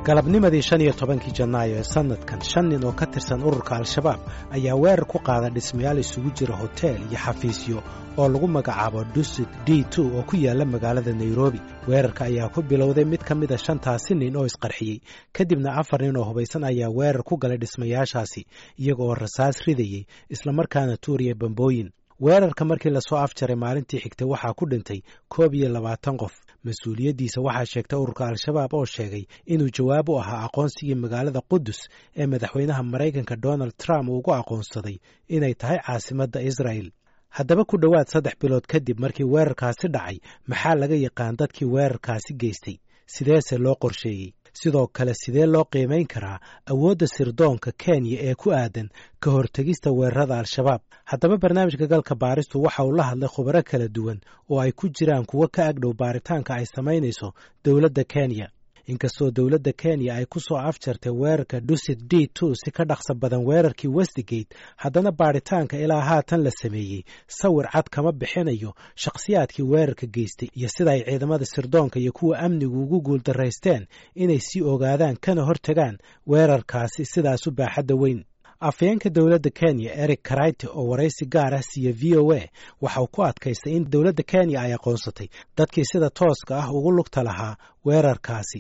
galabnimadii shan iyo tobankii janaayo ee sannadkan shan nin oo ka tirsan ururka al-shabaab ayaa weerar ku qaada dhismayaal isugu jira hoteel iyo xafiisyo oo lagu magacaabo dusit d two oo ku yaala magaalada nairobi weerarka ayaa ku bilowday mid ka mida shantaasi nin oo isqarxiyey kadibna afar nin oo hubaysan ayaa weerar ku galay dhismayaashaasi iyaga oo rasaas ridayey islamarkaana tuuriya bambooyin weerarka markii lasoo afjaray maalintii xigtay waxaa ku dhintay koob iyo labaatan qof mas-uuliyaddiisa waxaa sheegtay ururka al-shabaab oo sheegay inuu jawaab u ahaa aqoonsigii magaalada qudus ee madaxweynaha maraykanka donald trump uu ugu aqoonsaday inay tahay caasimadda israa'el haddaba ku dhowaad saddex bilood kadib markii weerarkaasi dhacay maxaa laga yaqaan dadkii weerarkaasi geystay sideese loo qorsheeyey sidoo kale sidee loo qiimayn karaa awoodda sirdoonka kenya ee ku aadan ka hortegista weerarada al-shabaab haddaba barnaamijka galka baaristu waxa uu la hadlay khubaro kala duwan oo ay ku jiraan kuwo ka agdhow baaritaanka ay samaynayso dowladda kenya inkastoo dowladda kenya ay ku soo afjartay weerarka dusit d two si ka dhaqsa badan weerarkii westigate haddana baaritaanka ilaa haatan la sameeyey sawir cad kama bixinayo shakhsiyaadkii weerarka geystay iyo sida ay ciidamada sirdoonka iyo kuwa amnigu ugu guuldaraysteen inay sii ogaadaan kana hortagaan weerarkaasi sidaasu baaxadda weyn afayeenka dowladda kenya eric karayte oo waraysi gaar ah siiya v o a waxa uu ku adkaystay in dowladda kenya ay aqoonsatay dadkii sida tooska ah ugu lugta lahaa weerarkaasi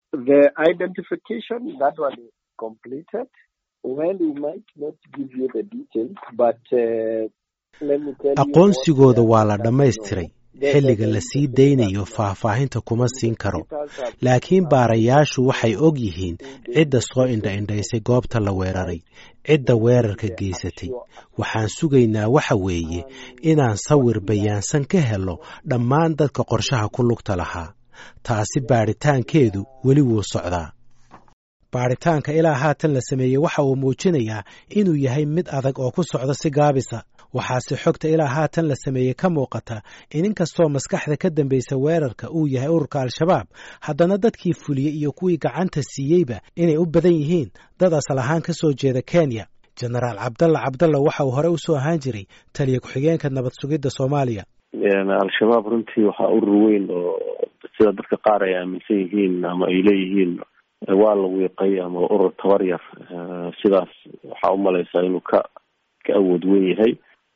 aqoonsigooda waa la dhammaystiray xilliga la sii daynayo faahfaahinta kuma siin karo laakiin baarayaashu waxay og yihiin cidda soo indha-indhaysay goobta la weeraray cidda weerarka geysatay waxaan sugaynaa waxa weeye inaan sawir bayaansan ka helo dhammaan dadka qorshaha ku lugta lahaa taasi baadhitaankeedu weli wuu socdaa baadhitaanka ilaa haatan la sameeyey waxa uu muujinayaa inuu yahay mid adag oo ku socda si gaabisa waxaase xogta ilaa haatan la sameeyey ka muuqata in inkastoo maskaxda ka dambaysa weerarka uu yahay ururka al-shabaab haddana dadkii fuliyey iyo kuwii gacanta siiyeyba inay u badan yihiin dad asal ahaan ka soo jeeda kenya jenaraal cabdalla cabdalla waxa uu horey usoo ahaan jiray taliya ku-xigeenka nabad sugidda soomaaliya al-shabaab runtii waxaa urur weyn oo sida dadka qaar ay aaminsan yihiin ama ay leeyihiin waa la wiiqay ama urur tabar yar sidaas waxaa umalaysaa inuu ka ka awood weyn yahay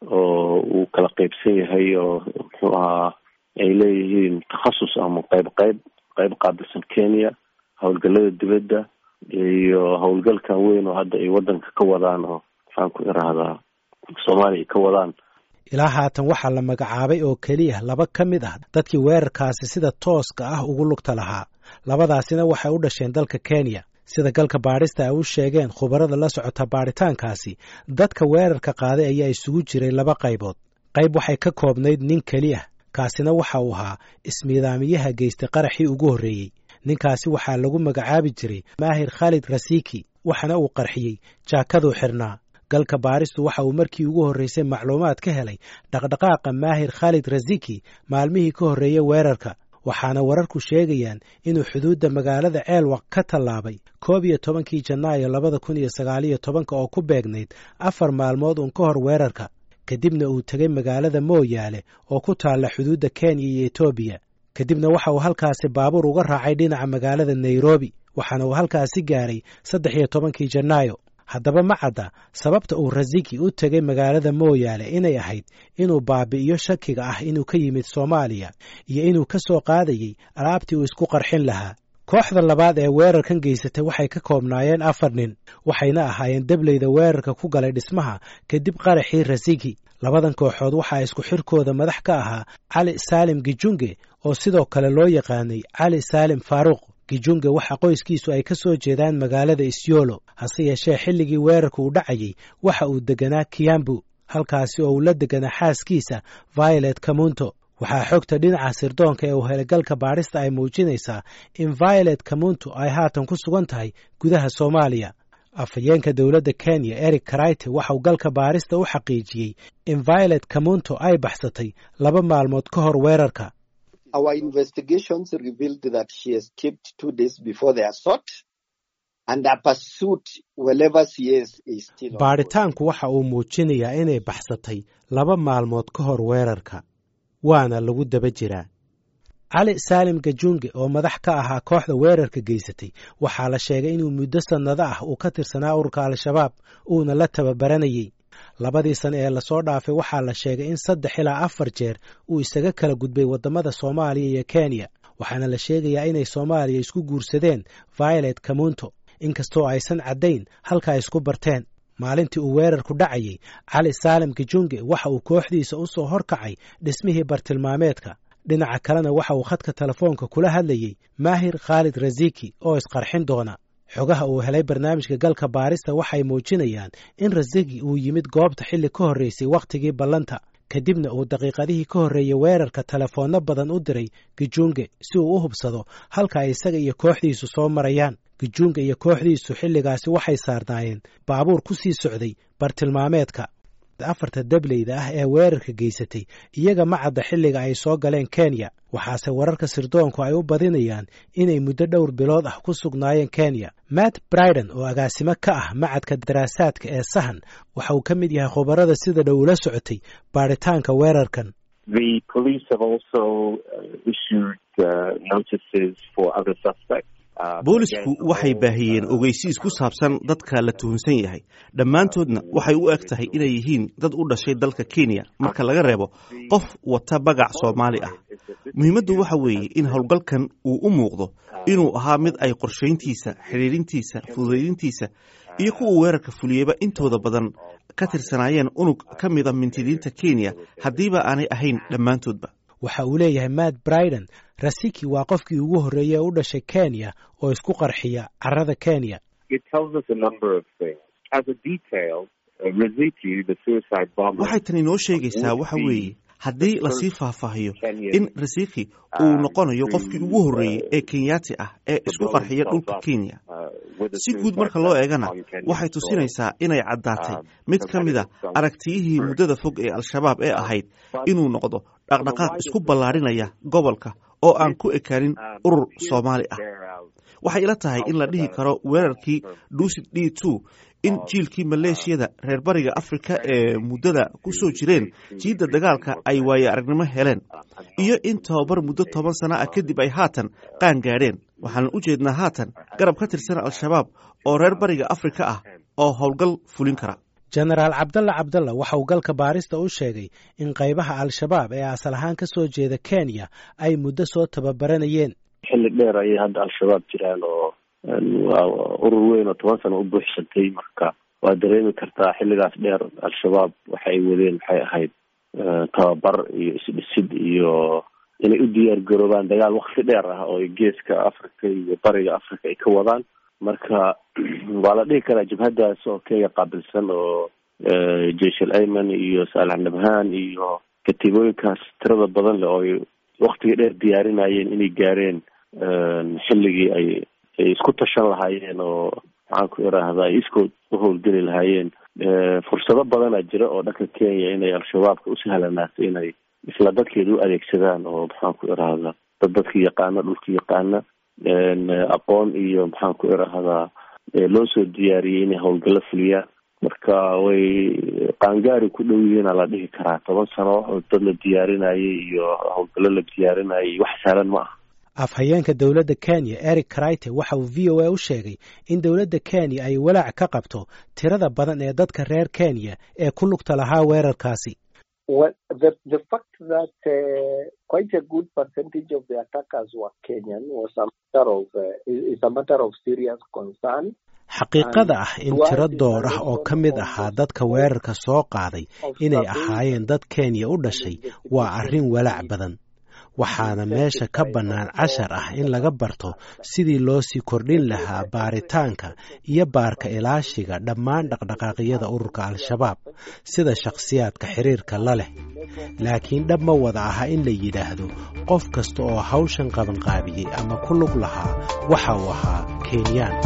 oo uu kala qeybsan yahay oo muxuu ahaa ay leeyihiin takhasus ama qeyb qeyb qeyb qaabilsan kenya howlgalada dibadda iyo howlgalkan weyn oo hadda ay wadanka ka wadaan oo maxaan ku irahdaa soomaaliya ay ka wadaan ilaa haatan waxaa la magacaabay oo keliya laba ka mid ah dadkii weerarkaasi sida tooska ah ugu lugta lahaa labadaasina waxay u dhasheen dalka kenya sida galka baadhista ay u sheegeen khubarada la socota baadhitaankaasi dadka weerarka qaaday ayaa isugu jiray laba qaybood qayb waxay ka koobnayd nin keli ah kaasina waxa uu ahaa ismiidaamiyaha geystay qaraxii ugu horreeyey ninkaasi waxaa lagu magacaabi jiray maahir khaalid rasiki waxaana uu qarxiyey jaakaduu xirnaa galka baaristu waxa uu markii ugu horreysay macluumaad ka helay dhaqdhaqaaqa maahir khaalid rasiki maalmihii ka horreeyey weerarka waxaana wararku sheegayaan inuu xuduudda magaalada ceelwaq ka tallaabay koob iyo tobankii janaayo labada kun iyo sagaaliyo tobanka oo ku beegnayd afar maalmood uun ka hor weerarka kadibna uu tegay magaalada mooyaale oo ku taalla xuduudda kenya iyo etoobiya kadibna waxa uu halkaasi baabuur uga raacay dhinaca magaalada nairobi waxaana uu halkaasi gaaray saddex iyo tobankii janaayo haddaba ma cadda sababta uu rasiki u tegay magaalada mooyaale inay ahayd inuu baabi'iyo shakiga ah inuu ka yimid soomaaliya iyo inuu ka soo qaadayey alaabtii uu isku qarxin lahaa kooxda labaad ee weerarkan geysatay waxay ka koobnaayeen afar nin waxayna ahaayeen debleyda weerarka ku galay dhismaha kadib qaraxii rasiki labadan kooxood waxaa isku xirkooda madax ka ahaa cali saalim gijunge oo sidoo kale loo yaqaanay cali saalim faaruuq gijunge waxa qoyskiisu ay ka soo jeedaan magaalada isyolo hase yeeshee xilligii weerarka uu dhacayey waxa uu deganaa kiyambu halkaasi oo uu la deganaa xaaskiisa violet kamunto waxaa xogta dhinaca sirdoonka ee uu helay galka baadhista ay muujinaysaa in violet kamunto ay haatan ku sugan tahay gudaha soomaaliya afhayeenka dowladda kenya eric karayte waxauu galka baadhista u xaqiijiyey in violet kamunto ay baxsatay laba maalmood ka hor weerarka Our investigations revealed that she escaped two days before the assault and her pursuit wherever she is is still baadhitaanku waxa uu muujinayaa inay baxsatay laba maalmood ka hor weerarka waana lagu daba jiraa cali saalim gajunge oo madax ka ahaa kooxda weerarka geysatay waxaa la sheegay inuu muddo sannado ah uu ka tirsanaa ururka al-shabaab uuna la tababaranayey labadii sane ee lasoo dhaafay waxaa la sheegay in saddex ilaa afar jeer uu isaga kala gudbay waddamada soomaaliya iyo kenya waxaana la sheegayaa inay soomaaliya isku guursadeen violet kamunto inkastoo aysan caddayn halka ay isku barteen maalintii uu weerarku dhacayey cali saalim gajunge waxa uu kooxdiisa u soo horkacay dhismihii bartilmaameedka dhinaca kalena waxa uu khadka telefoonka kula hadlayey maahir khaalid rasiki oo isqarxin doona xogaha uu helay barnaamijka galka baarista waxay muujinayaan in rasiki uu yimid goobta xilli ka horreysay wakhtigii ballanta kadibna uu daqiiqadihii ka horreeyey weerarka telefoonno badan u diray gijunge si uu u hubsado halka ay isaga iyo kooxdiisu soo marayaan gijunge iyo kooxdiisu xilligaasi waxay saarnaayeen baabuur ku sii socday bartilmaameedka afarta dableyda ah ee weerarka geysatay iyaga ma cadda xilliga ay soo galeen kenya waxaase wararka sirdoonku ay u badinayaan inay muddo dhowr bilood ah ku sugnaayeen kenya matt briden oo agaasimo ka ah macadka daraasaadka ee sahan waxa uu ka mid yahay khubarada sida dhow ula socotay baaritaanka weerarkan boolisku waxay baahiyeen ogeysiis ku saabsan dadka la tuhunsan yahay dhammaantoodna waxay u eg tahay inay yihiin dad u dhashay dalka kenya marka laga reebo qof wata bagac soomaali ah muhiimaddu waxa weeye in howlgalkan uu u muuqdo inuu ahaa mid ay qorshayntiisa xidhiirintiisa fududaydintiisa iyo kuwa weerarka fuliyeyba intooda badan ka tirsanaayeen unug ka mida mintidiinta kenya haddiiba aanay ahayn dhammaantoodba waxa uu leeyahay matt briden rasiki waa qofkii ugu horreeyey ee u dhashay kenya oo isku qarxiya carrada kenya waxay tani noo sheegaysaa waxa weeye haddii lasii faahfaahiyo in rasiki uu noqonayo qofkii ugu horreeyey ee kenyaati ah ee isku qarxiya dhulka kenya si guud marka loo eegana waxay tusinaysaa inay caddaatay mid ka mida aragtiyihii muddada fog ee al-shabaab ee ahayd inuu noqdo dhaqdhaqaaq isku ballaadhinaya gobolka oo aan ku ekaanin urur soomaali ah waxay ila tahay in la dhihi karo weerarkii duusid d two in jiilkii maleeshiyada reer bariga afrika ee muddada ku soo jireen jiidda dagaalka ay waaye aragnimo heleen iyo in tababar muddo toban sana ah kadib ay haatan qaan gaadheen waxaan u jeednaa haatan garab ka tirsan al-shabaab oo reer bariga afrika ah oo howlgal fulin kara jenaraal cabdalla cabdalla waxa uu galka baarista u sheegay in qaybaha al-shabaab ee asal ahaan ka soo jeeda kenya ay muddo soo tababaranayeen xilli dheer ayay hadda al-shabaab jiraan oo waa urur weyn oo toban sano u buuxsantay marka waa dareemi kartaa xilligaas dheer al-shabaab waxa ay wadeen waxay ahayd tababar iyo isdhisid iyo inay u diyaar garoobaan dagaal wakti dheer ah oo geeska africa iyo bariga africa ay ka wadaan marka waa la dhihi karaa jabhadaas oo kenya qaabilsan oo jeish al ayman iyo saalax nabhaan iyo katiibooyinkaas tirada badan leh oo ay waktiga dheer diyaarinayeen inay gaareen xilligii ay ay isku tashan lahaayeen oo maxaan ku iraahdaa ay iskood u howlgeli lahaayeen fursado badana jira oo dhanka kenya inay al-shabaabka u sahlanaato inay isla dadkeeda u adeegsadaan oo maxaan ku iraahdaa dad dadka yaqaana dhulka yaqaana aqoon iyo maxaan ku iraahdaa loo soo diyaariyey inay howlgallo fuliyaan marka way qaangaari ku dhow yihiina la dhihi karaa toban sano oo dad la diyaarinayay iyo howlgallo la diyaarinayay wax sahlan ma aha afhayeenka dowladda kenya eric crite waxa uu v o a u sheegay in dowladda kenya ay walaac ka qabto tirada badan ee dadka reer kenya ee ku lugta lahaa weerarkaasi xaqiiqada ah in tiro door ah oo ka mid ahaa dadka weerarka soo qaaday inay ahaayeen dad kenya u dhashay waa arrin walaac badan waxaana meesha ka bannaan cashar ah in laga barto sidii loo sii kordhin lahaa baaritaanka iyo baarka ilaashiga dhammaan dhaqdhaqaaqyada ururka al-shabaab sida shakhsiyaadka xiriirka la leh laakiin dhab ma wada aha in la yidhaahdo qof kasta oo hawshan qabanqaabiyey ama ku lug lahaa waxa uu ahaa kenyaan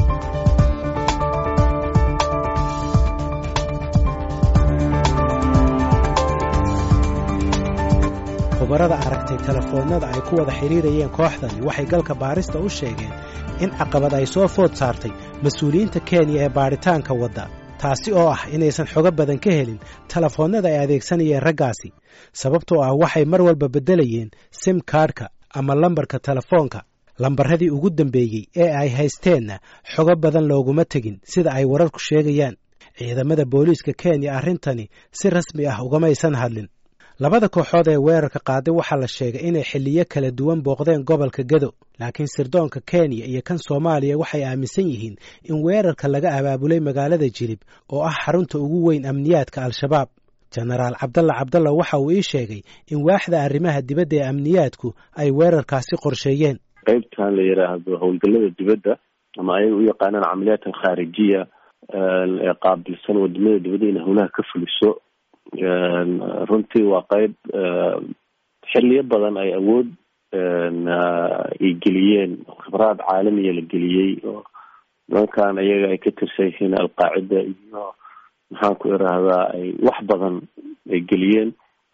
khubarada aragtay telefoonnada ay ku wada xidhiirayeen kooxdani waxay galka baarista u sheegeen in caqabad ay soo food saartay mas-uuliyiinta kenya ee baadhitaanka wadda taasi oo ah inaysan xogo badan ka helin telefoonnada ay adeegsanayeen raggaasi sababtoo ah waxay mar walba beddelayeen sim kaadhka ama lambarka telefoonka lambaradii ugu dambeeyey ee ay haysteenna xogo badan looguma tegin sida ay wararku sheegayaan ciidamada booliiska kenya arrintani si rasmi ah ugamaysan hadlin labada kooxood ee weerarka qaaday waxaa la sheegay inay xilliyo kala duwan booqdeen gobolka gado laakiin sirdoonka kenya iyo kan soomaaliya waxay aaminsan yihiin in weerarka laga abaabulay magaalada jilib oo ah xarunta ugu weyn amniyaadka al-shabaab jenaraal cabdalla cabdalla waxa uu ii sheegay in waaxda arrimaha dibadda ee amniyaadku ay weerarkaasi qorsheeyeen qaybtan la yidhaahdo howlgallada dibadda ama ayaga u yaqaanaan camaliyaat alkhaarijiya ee qaabilsan wadamada dibadda inay howlaha ka fuliso runtii waa qeyb xiliyo badan ay awood ay geliyeen khibraad caalamiya la geliyey oo nimankan ayaga ay ka tirsan yihiin alqaacida iyo maxaan ku irahdaa ay wax badan ay geliyeen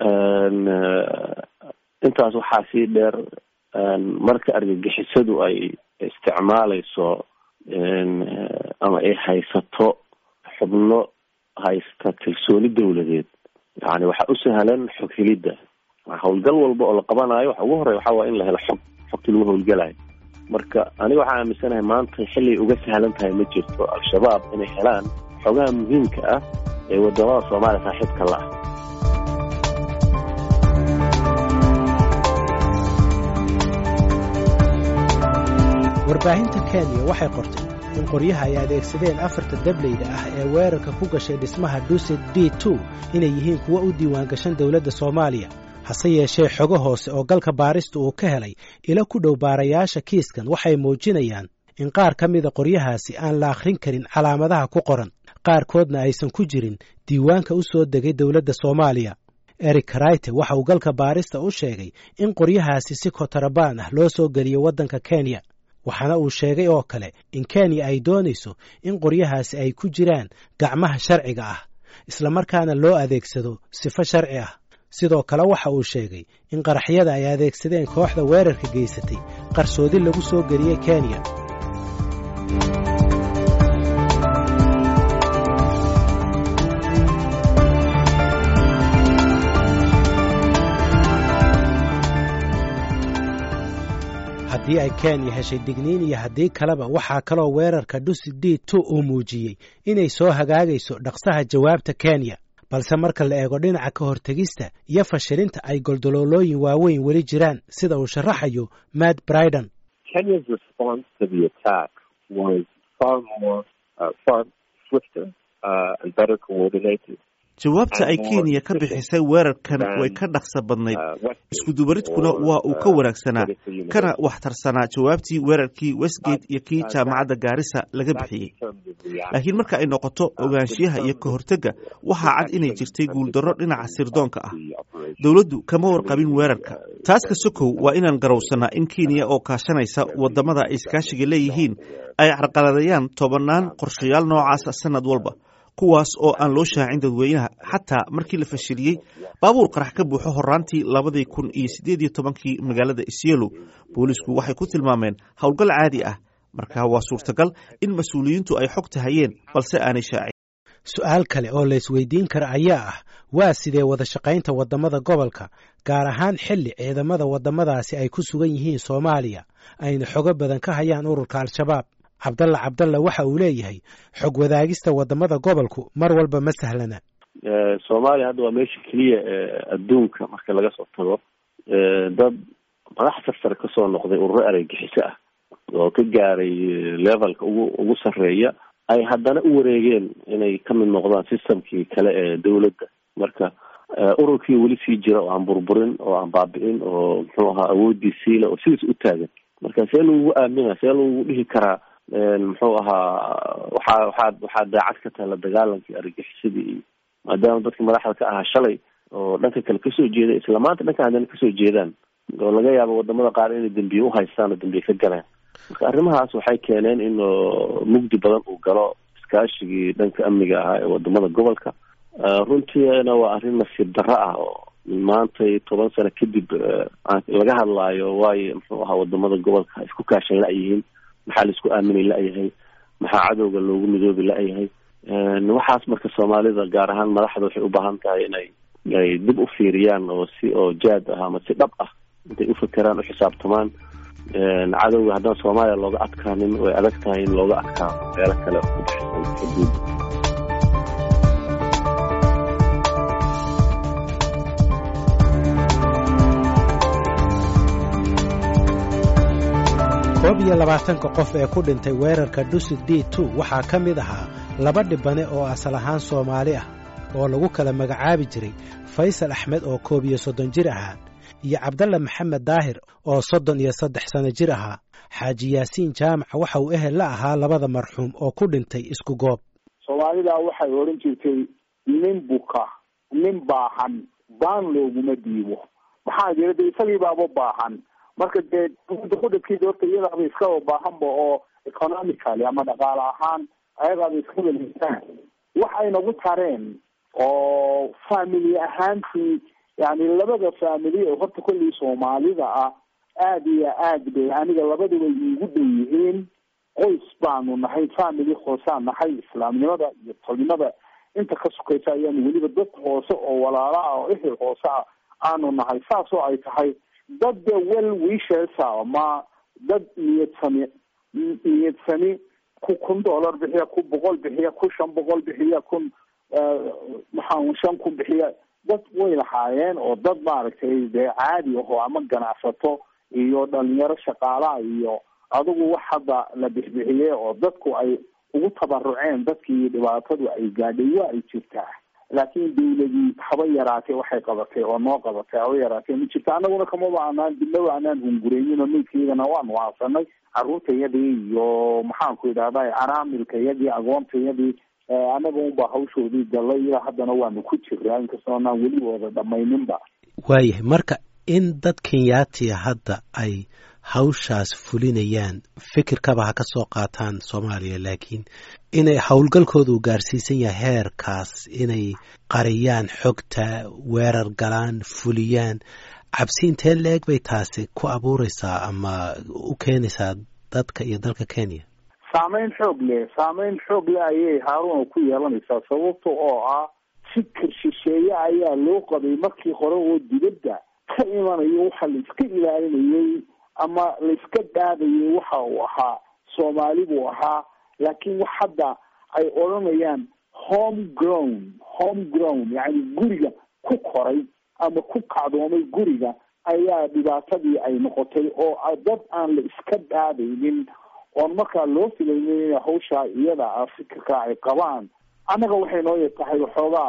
intaas waxaa sii dheer marka argagixisadu ay isticmaaleyso ama ay haysato xubno haysta kalsooni dawladeed yani waxaa u sahlan xog helidda howlgal walba oo la qabanayo waxa ugu horey waxaa waaya in la helo xog xogtii lagu howlgalayo marka aniga waxaa aaminsanahay maanta xilay uga sahlan tahay ma jirto al-shabaab inay helaan xogaha muhiimka ah ee wadamada soomaaliya saaxiibka la ah warbaahinta kenya waxay qortay in qoryaha ay adeegsadeen afarta dableyda ah ee weerarka ku gashay dhismaha dusit d two inay yihiin kuwo u diiwaangashan dowladda soomaaliya hase yeeshee xogo hoose oo galka baarista uu ka helay ilo ku dhow baarayaasha kiiskan waxay muujinayaan in qaar ka mida qoryahaasi aan la akhrin karin calaamadaha ku qoran qaarkoodna aysan ku jirin diiwaanka u soo degay dowladda soomaaliya eric karayte waxa uu galka baarista u sheegay in qoryahaasi si kotarabaan ah loo soo geliyo waddanka kenya waxaana uu sheegay oo kale in kenya ay doonayso in qoryahaasi ay ku jiraan gacmaha sharciga ah islamarkaana loo adeegsado sifo sharci ah sidoo kale waxa uu sheegay in qaraxyada ay adeegsadeen kooxda weerarka geysatay qarsoodi lagu soo geliyey kenya haddii ay kenya heshay digniin iyo haddii kaleba waxaa kaloo weerarka dusi d two uu muujiyey inay soo hagaagayso dhaqsaha jawaabta kenya balse marka la eego dhinaca ka hortegista iyo fashilinta ay goldoloolooyin waaweyn weli jiraan sida uu sharaxayo matt briden jawaabta ay kenya ka bixisay weerarkan way ka dhaqsa badnayd iskudubaridkuna waa uu ka wanaagsanaa kana waxtarsanaa jawaabtii weerarkii westgate iyo kii jaamacadda gaarisa laga bixiyey laakiin marka ay noqoto ogaanshiyaha iyo ka hortega waxaa cad inay jirtay guuldarro dhinaca sirdoonka ah dowladdu kama warqabin weerarka taas ka sokow waa inaan garowsanaa in kenya oo kaashanaysa wadamada ay iskaashiga leeyihiin ay carqaladayaan tobannaan qorshayaal noocaasa sanad walba kuwaas oo aan loo shaacin dadweynaha xataa markii la fashiliyey baabuur qarax ka buuxo horaantii labadii kun iyo siddeed iyo tobankii magaalada isyelo boolisku waxay ku tilmaameen howlgal caadi ah marka waa suurtagal in mas-uuliyiintu ay xogta hayeen balse aanay shaacin su-aal kale oo la isweydiin kara ayaa ah waa sidee wada shaqaynta waddamada gobolka gaar ahaan xilli ciidamada waddamadaasi ay ku sugan yihiin soomaaliya ayna xogo badan ka hayaan ururka al-shabaab cabdalla cabdalla waxa uu leeyahay xog wadaagista waddamada gobolku mar walba ma sahlana soomaaliya hadda waa meesha keliya adduunka marka laga soo tago dad madax sarsare kasoo noqday ururo areygixiso ah oo ka gaaray levelka ugu ugu sarreeya ay haddana u wareegeen inay ka mid noqdaan systemkii kale ee dawladda marka ururkii weli sii jira oo aan burburin oo aan baabi'in oo muxuu ahaa awoodii siila oo sidiis u taagan marka see lagugu aamina see lagugu dhihi karaa muxuu ahaa waxaa waxaad waxaad daacad ka tahay la dagaalankii argagixisadii iyo maadaama dadka madaxda ka ahaa shalay oo dhanka kale kasoo jeeda isla maanta dhanka haddana kasoo jeedaan oo laga yaabo wadamada qaar inay dambiye uhaystaan oo dambiye ka galeen marka arrimahaas waxay keeneen in mugdi badan uu galo iskaashigii dhanka amniga ahaa ee wadamada gobolka runtiina waa arrin nasiib darro ah oo maanta toban sano kadib laga hadlaayo waayo muxuu ahaa wadamada gobolka isku kaashan la-yihiin maxaa laisku aaminay la-yahay maxaa cadowga loogu midoobi la-yahay waxaas marka soomaalida gaar ahaan madaxda waxay u baahan tahay inay ay dib u fiiriyaan oo si oo jaad ah ama si dhab ah intay ufakeraan uxisaabtamaan cadowga haddaan soomaaliya looga adkaanin way adag tahay in looga adkaano meelo kale ku baxsan xuduudda koob iyo labaatanka qof ee ku dhintay weerarka dusi d two waxaa ka mid ahaa laba dhibane oo asal ahaan soomaali ah oo lagu kala magacaabi jiray faysal axmed oo koob iyo soddon jir ahaa iyo cabdalla maxamed daahir oo soddon iyo saddex sanno jir ahaa xaaji yaasiin jaamaca waxa uu ehel la ahaa labada marxuum oo ku dhintay isku goob soomaalida waxay odhan jirtay nin buka nin baahan baan looguma dhiibo maxaa jira de isagii baaba baahan marka dee kudhabkiisa horta iyadaaba iskaba baahanba oo economically ama dhaqaale ahaan ayagaaba iskaba liisaan waxay nagu tareen oo family ahaantii yani labada family ee horta kollii soomaalida ah aada iyo aad bay aniga labaduba iigu dhow yihiin qoys baanu nahay family hoosaan nahay islaamnimada iyo tolnimada inta ka sukaysa ayaanu weliba dad hoose oo walaala ah oo ehel hoose ah aanu nahay saas oo ay tahay dad de well wishesa ma dad niyad sami niyad sami ku kun dollar bixiya ku boqol bixiya ku shan boqol bixiya kun maxaa shan kun bixiya dad way lahaayeen oo dad maaragtay dee caadi aho ama ganacsato iyo dhalinyaro shaqaalaha iyo adigu wax hadda la bixbixiyey oo dadku ay ugu tabaruceen dadkii dhibaatadu ay gaadhay waa ay jirtaa laakiin dawladii haba yaraatee waxay qabatay oo noo qabatay haba yaraatee ma jirta anaguna kamaba anaan dibnaba anaan hungureynin maydkaydana waanu aasanay caruurtayadii iyo maxaanku idhahda canaamilkayadii agoontayadii anaga unbaa hawshoodii galay ilaa haddana waanu ku jiraa inkastoo anaan weli wada dhamayninba waayahay marka in dad kenyaatiya hadda ay hawshaas fulinayaan fikirkaba ha ka soo qaataan soomaaliya laakiin inay howlgalkooda uu gaarsiisan yahay heerkaas inay qariyaan xogta weerar galaan fuliyaan cabsi intee la-eg bay taasi ku abuureysaa ama u keenaysaa dadka iyo dalka kenya saameyn xoog leh saameyn xoog leh ayay haaruna ku yeelanaysaa sababta oo ah fikir shisheeye ayaa loo qabay markii hore oo dibadda ka imanayo waxa la iska ilaalinayay ama la iska dhaadayay waxa uu ahaa soomaali buu ahaa laakiin wax hadda ay odhanayaan home grown home grown yacni guriga ku koray ama ku kacdoomay guriga ayaa dhibaatadii ay noqotay oo dad aan la iska dhaadaynin oon markaa loo filaynin in hawshaa iyada ah fikirka ay qabaan annaga waxay noo tahay waxoogaa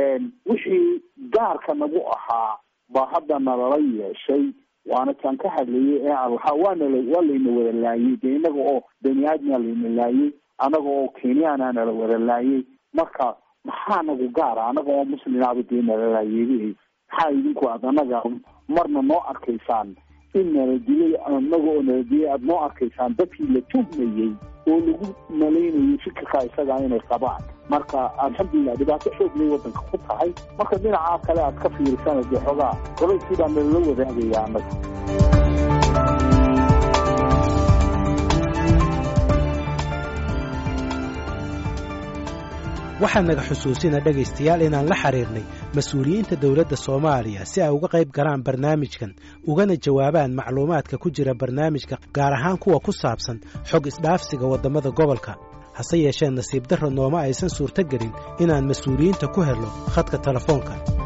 wixii gaarka nagu ahaa baa hadda nalala yeeshay waana taan ka hadlayay ee aan lahaa waanala waa layna wada laayay dee inaga oo bani aadmaa layna laayay anaga oo kenyaana nala wada laayay marka maxaa nagu gaara anaga oo muslimaaba dee nala laayay maxaa idinku aad anaga marna noo arkaysaan in nala dilay anaga oo nala dilay aada noo arkaysaan dadkii la tuhmayey oo lagu malaynayay fikirkaa isagaa inay qabaan marka alxamdulilah dhibaato xoog lay wadanka ku tahay marka dhinacaa kale aad ka fiirisana dee xoogaa gabayskii baa nalala wadaagaya annaga waxaa naga xusuusina dhegaystayaal inaan la xiriirnay mas-uuliyiinta dowladda soomaaliya si ay uga qayb galaan barnaamijkan ugana jawaabaan macluumaadka ku jira barnaamijka gaar ahaan kuwa ku saabsan xog isdhaafsiga waddamada gobolka hase yeeshee nasiib darro nooma aysan suurto gelin inaan mas-uuliyiinta ku helno khadka telefoonka